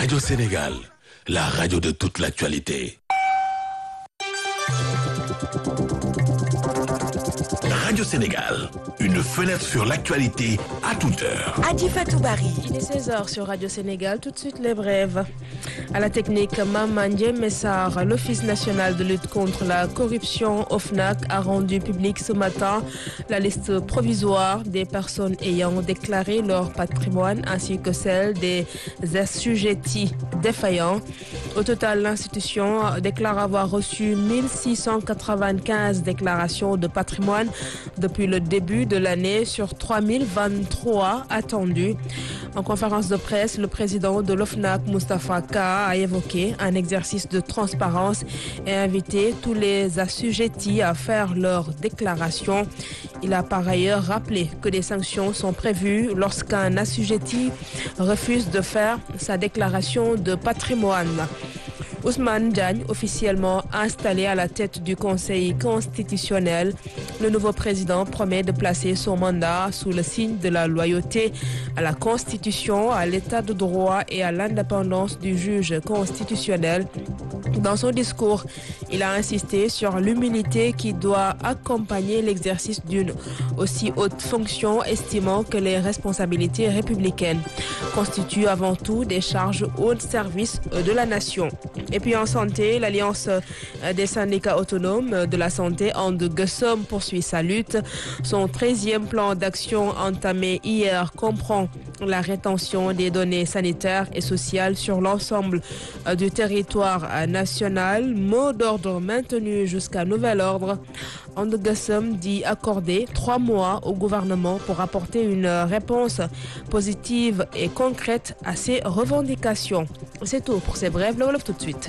Radio Sénégal, la radio de toute l'actualité. Radio Sénégal, une fenêtre sur l'actualité à toute heure. Adi Fatoubari. Il est 16h sur Radio Sénégal. Tout de suite, les brèves. À la technique, Mamandje Messar, l'Office national de lutte contre la corruption, OFNAC, a rendu public ce matin la liste provisoire des personnes ayant déclaré leur patrimoine ainsi que celle des assujettis défaillants. Au total, l'institution déclare avoir reçu 1695 déclarations de patrimoine depuis le début de l'année sur 3023 attendus. En conférence de presse, le président de l'OFNAC, Mustafa Ka, a évoqué un exercice de transparence et invité tous les assujettis à faire leur déclaration. Il a par ailleurs rappelé que des sanctions sont prévues lorsqu'un assujetti refuse de faire sa déclaration de patrimoine. Ousmane Diagne, officiellement installé à la tête du Conseil constitutionnel, le nouveau président promet de placer son mandat sous le signe de la loyauté à la Constitution, à l'état de droit et à l'indépendance du juge constitutionnel. Dans son discours, il a insisté sur l'humilité qui doit accompagner l'exercice d'une aussi haute fonction, estimant que les responsabilités républicaines constituent avant tout des charges au service de la nation. Et puis en santé, l'Alliance des syndicats autonomes de la santé en de Gussom poursuit sa lutte. Son 13e plan d'action entamé hier comprend la rétention des données sanitaires et sociales sur l'ensemble du territoire national. Mot d'ordre maintenu jusqu'à nouvel ordre. Andegassum dit accorder trois mois au gouvernement pour apporter une réponse positive et concrète à ces revendications. C'est tout pour ces brèves. Le Wolof tout de suite.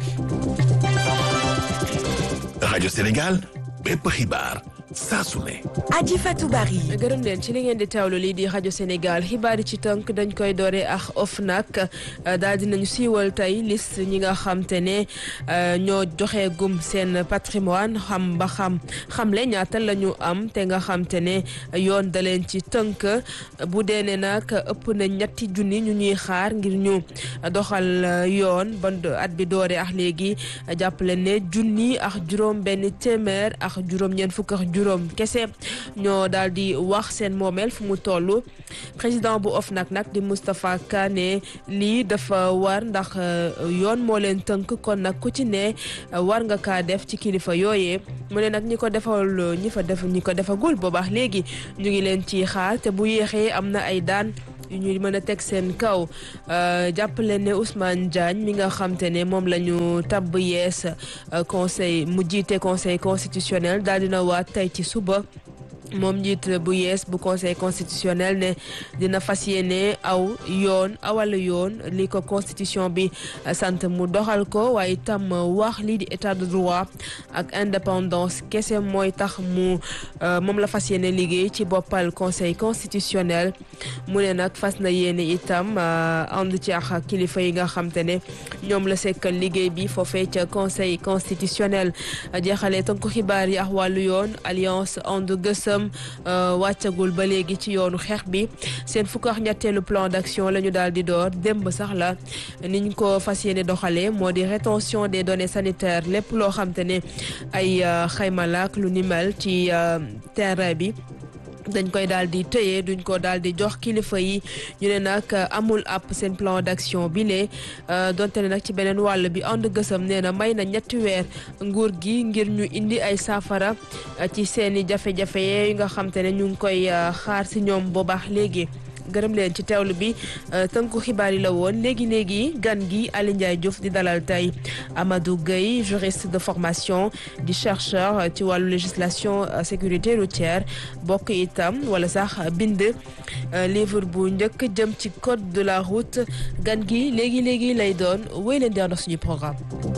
Radio Sénégal, bépp xibaar saa su ne. Adi Fatoubari. gërëm leen ci li ngeen di teewlu lii di rajo Sénégal xibaar yi ci tënk dañ koy doore ak OFNAC daal dinañu siiwal tey liste ñi nga xam te ne ñoo joxe gum seen patrimoine xam ba xam xamle ñaata la ñu am te nga xam te ne yoon da leen ci tënk bu dee ne nag ëpp na ñetti junni ñu ñuy xaar ngir ñu doxal yoon ba at bi doore ak léegi jàppale ne junni ak juróom benn téeméer ak juróom-ñeent fukk ak juróom kese ñoo daal di wax seen moomeel fu mu toll président bu OFNAC nag di Moustapha Kane lii dafa war ndax yoon moo leen tënk kon nag ku ci ne war nga kaa def ci kilifa yooyee mu ne nag ñi ko defal ñi fa def ñi ko defagul boobaax léegi ñu ngi leen ci xaar te bu yéexee am na ay daan yu ñu mën a teg seen kaw jàppale ne Ousmane Diagne mi nga xam te ne moom la ñu tabb yees conseil mu jiite conseil constitutionnel daal dina waat tey ci suba moom njiit bu yees bu conseil constitutionnel ne dina fas yéene aw yoon awal yoon li ko constitution bi sant mu doxal ko waaye itam wax lii di état de droit ak indépendance kese mooy tax mu moom la fas yéene liggéey ci boppal conseil constitutionnel mu ne nag fas na yéene itam ànd ci ak kilifa yi nga xam te ne ñoom la sekkal liggéey bi foofee ca conseil constitutionnel jeexalee tënku xibaar yi ak wàllu yoon alliance And Gueusseum wàccagul ba léegi ci yoonu xeex bi seen fukk ak ñetteelu plan d'action la ñu daal di door démb sax la niñ ko fas yéene doxalee moo di rétention des données sanitaires lépp loo xam te ne ay xaymalaak lu ni mel ci terrain bi dañ koy daal di tëye duñ ko daal di jox kilifa yi ñu ne nag amul ab seen plan d'action bi lee donte ne nag ci beneen wàll bi ànd gësam nee na may na ñetti weer nguur gi ngir ñu indi ay saafara ci seeni jafe-jafe yi nga xam te ne ñu ngi koy xaar si ñoom boobaax léegi gërëm leen ci teewlu bi tënku xibaar yi la woon léegi léegi gan gi Ali Ndiaye Diouf di dalal tey Amadou Gueye juriste de formation di chercheur ci wàllu législation sécurité routière bokk itam wala sax bind livre bu njëkk jëm ci code de la route gan gi léegi léegi lay doon wéy leen di ànd ak suñu programme.